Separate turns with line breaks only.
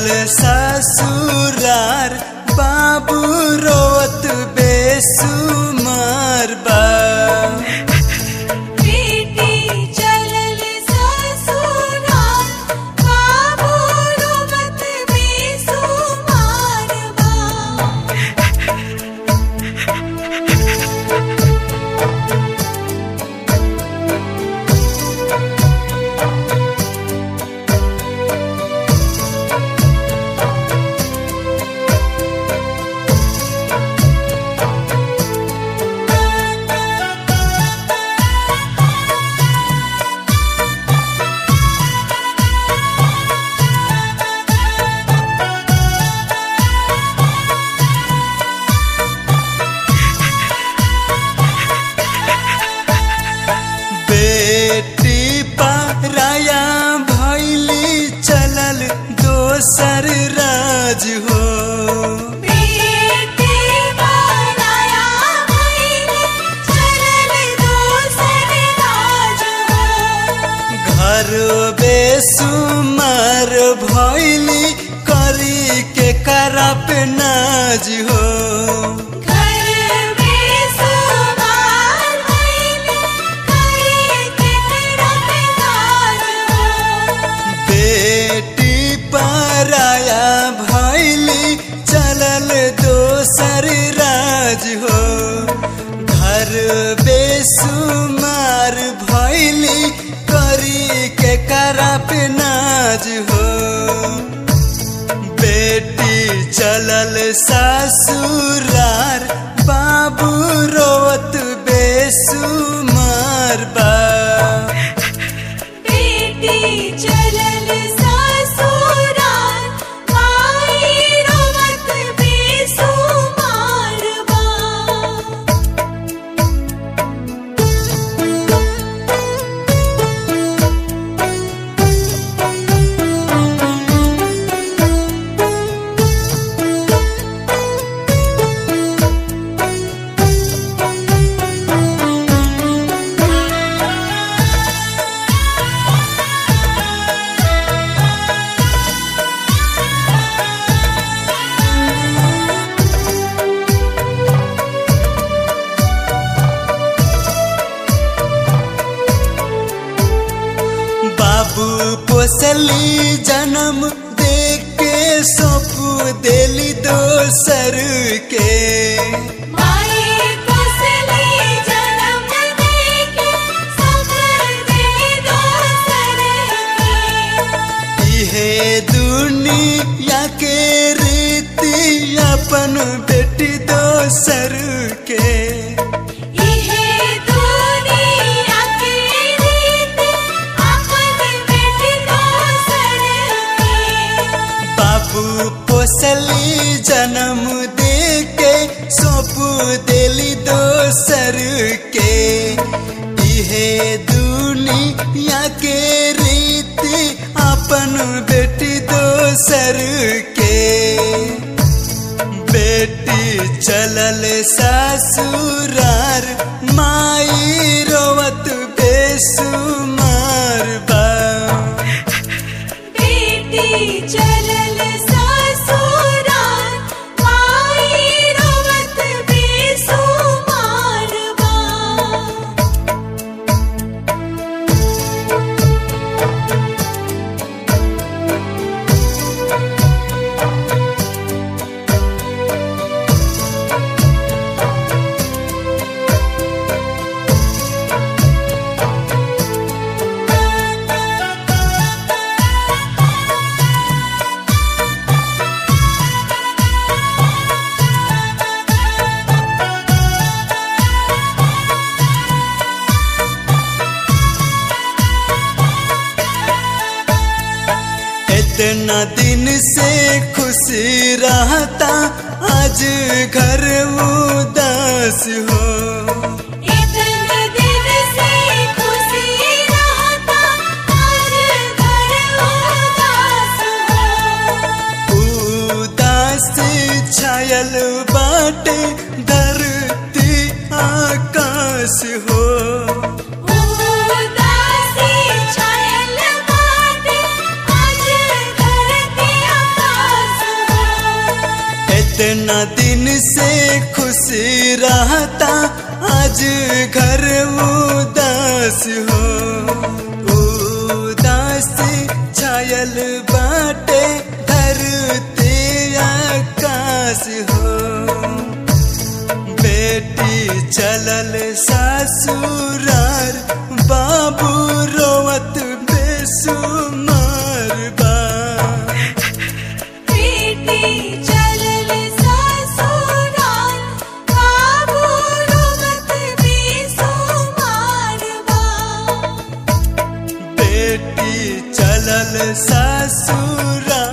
चलल ससुरार बाबू रोत बेसुमार बा
बेटी चलल ससुराल बाबू रोवत बेसुमार बा
बेटी पराया भैली चलल दोसर राज हो
बेटी बनाया भइले चलल दोसर राज हो
घर बेसुमार भैली करी के करप नाज हो
घर बेसुमार भइले करी के करत काज हो
बेटी पराया भैली चलल दोसर राज हो घर बेसुमार भैली करी के करप नाज हो बेटी चलल ससुरार बाबू रोत बेसुमार बा
बेटी चलल ससुराल माई रोवत बेसुमार बा
बाबू पोसली जन्म दे के सौंप देली दोसर के
माई कोसली जन्म देके सफर दे दोसर के
इहे दुनिया के रीति अपन बेटी दोसर के
इहे दुनिया के रीत अपन बेटी दोसर के
बाबू पोसली जन्म दे के सौंप देली दोसर के इहे दुनिया के रीति अपन बेटी दोसर के बेटी चलल ससुरार माई रोवत बेसुमार बा
बेटी चलल ससुराल माई रोवत बेसुमार बा
इतना दिन से खुशी रहता आज घर उदास हो
इतने दिन से खुशी रहता आज घर उदास हो
उदास छायल बाटे धरती आकाश हो
उदासी छायल बाटे आज धरती आकाश
आज घर उदास हो उदास छायल बाटे धरती आकाश हो बेटी चलल ससुरार बाबू रोवत बेसुमार बा
बेटी चलल ससुराल बाबू रोवत बेसुमार बा
बेटी चलल ससुरार